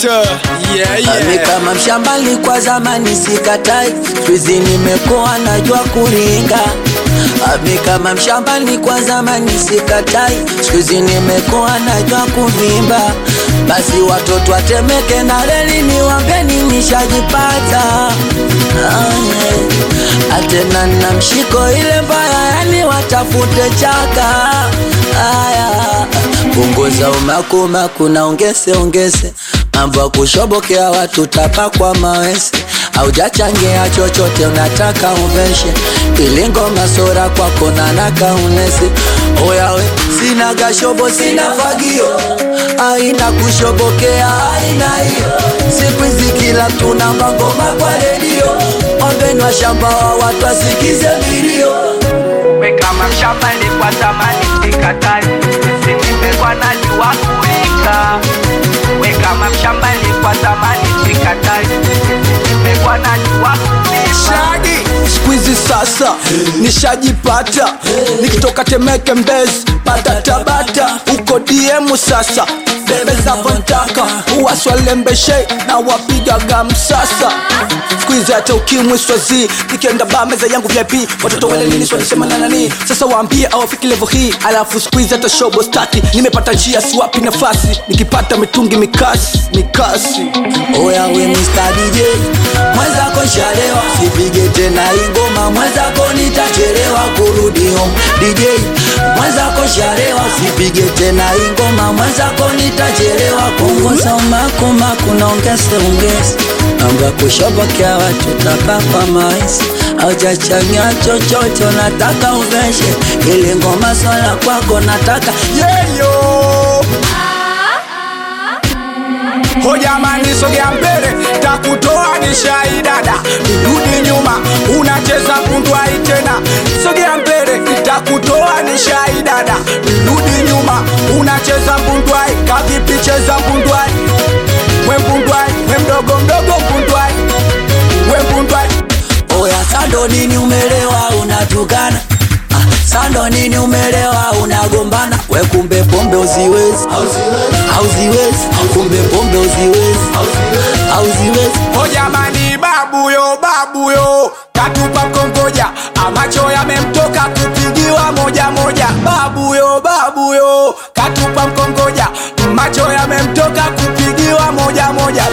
Doctor. Yeah, Ami yeah. kama mshambali kwa zamani sikatai, swizi nimekuwa najua kuringa. Ami kama mshambali kwa zamani sikatai, swizi nimekuwa najua kuvimba. Basi watoto watemeke na reli niwambeni nishajipata. Ah, yeah. Atena na mshiko ile mbaya, yani watafute chaka. Aya, punguza umakumaku na ongese ongese mambo ya kushobokea watu tapa kwa mawese aujachangia chochote unataka uveshe ili ngoma sora kwako nanaka unese oyawe sina gashobo sina fagio aina kushobokea aina hiyo siku hizi kila mtu namba ngoma kwa redio ombeni wa shamba wa watu asikize milio we kama mshamba kwa zamani sikatai sisi nimekuwa najua kuringa we kama mshamba kwa zamani sikatai sisi nimekuwa najua kuringa Shagi squeezy sasa nishajipata nikitoka Temeke Mbezi pata Tabata uko DM sasa bebe za vontaka uwaswalembeshe na wapigaga msasa squeezy hata ukimwi swazi nikienda ba meza yangu VIP watoto wale nini swalisema na nani sasa waambie awafiki level hii alafu squeezy hata shobo staki nimepata njia siwapi nafasi nikipata mitungi mikasi mikasi Oya we Mr. DJ Mwenzako shalewa Sipige tena ingoma Mwenzako nitachelewa kurudi home DJ Mwenzako shalewa Sipige tena ingoma Mwenzako nitachelewa Punguza umakumaku na ongeze ongeze Mambo ya kushobokea watu tapa kwa maisi Haujachanganya chochote unataka uveshe Ili ngoma swala kwako nataka yeyo ho jamani sogea mbele takutoa ni shaidada rudi nyuma unacheza kundwai tena sogea mbele takutoa ni shaidada rudi nyuma unacheza mbundwai kavipi cheza mbundwai we mbundwai we mdogo mdogo mbundwai we mbundwai Oya sando nini umelewa unatukana Ah, Sando nini umelewa unagombana we kumbe pombe uziwezi hauziwezi kumbe pombe uziwezi hauziwezi ho jamani babuyo babuyo katupa mkongoja amacho yamemtoka kupigiwa moja moja babuyo babuyo katupa mkongoja macho yamemtoka kupigiwa moja moja